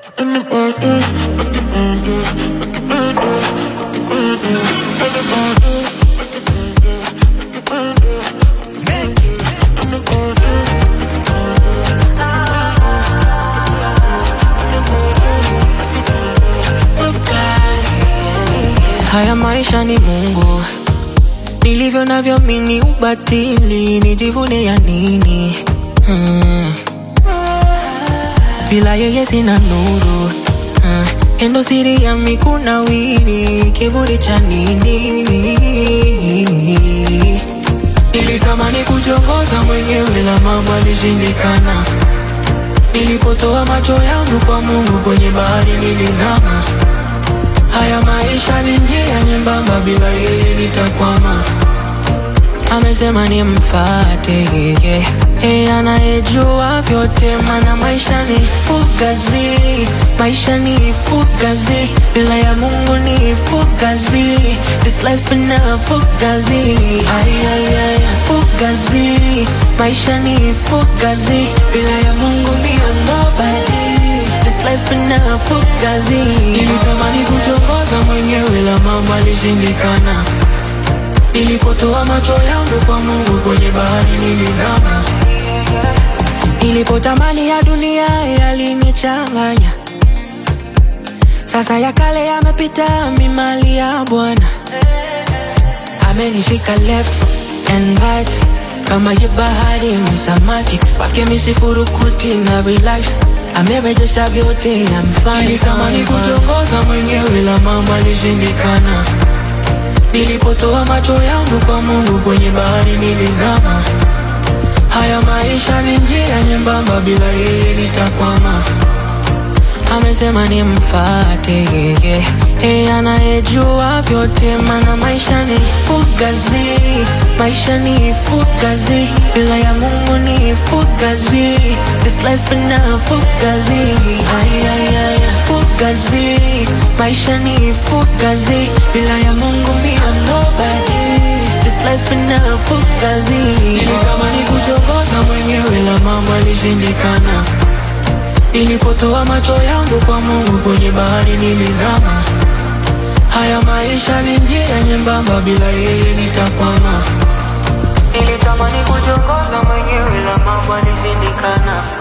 Haya maisha ni Mungu, nilivyo navyo mini ubatili, nijivune ya nini? Hmm. Bila yeye sina nuru hmm. Endo siri ya mikuna wili, kiburi cha nini? Nilitamani kujongoza mwenyewe, la mambo alishindikana. Nilipotoa macho yangu kwa Mungu, kwenye bahari nilizama. Haya maisha ni njia nyembamba, bila yeye nitakwama. Amesema nimfate yeye, yeye anayejua vyote, mana maisha ni fugazi, maisha ni fugazi, bila ya Mungu ni fugazi, this life ina fugazi, ay, ay, ay, fugazi, maisha ni fugazi, bila ya Mungu ni nobody This life ina fugazi. Nilitamani kutongoza mwenyewe, la mambo alishindikana. Nilipotoa macho yangu kwa Mungu, kwenye bahari nilizama. Nilipotamani ya dunia yalinichanganya, sasa ya kale yamepita, mimali ya Bwana amenishika left and right kama ye bahari msamaki wake misifurukuti na relax amerejesha vyote I'm fine, Nilitamani kutongoza mwenyewe la mambo alishindikana. Nilipotoa macho yangu kwa Mungu, kwenye bahari nilizama. Haya maisha ni njia nyembamba, bila yeye nitakwama. Amesema nimfate yeye, yeye anayejua vyote, mana maisha ni fugazi, maisha ni fugazi, bila ya Mungu ni fugazi, this life ina fugazi, ay, ay, ay, fugazi, maisha ni fugazi, bila ya Mungu mi am nobody, this life ina fugazi. Nilitamani kuchokoza mwenyewe, la mambo alishindikana. Nilipotoa macho yangu kwa Mungu, kwenye bahari nilizama. Haya maisha ni njia nyembamba, bila yeye nitakwama. Nilitamani kujongoza mwenyewe, la mambo alishindikana.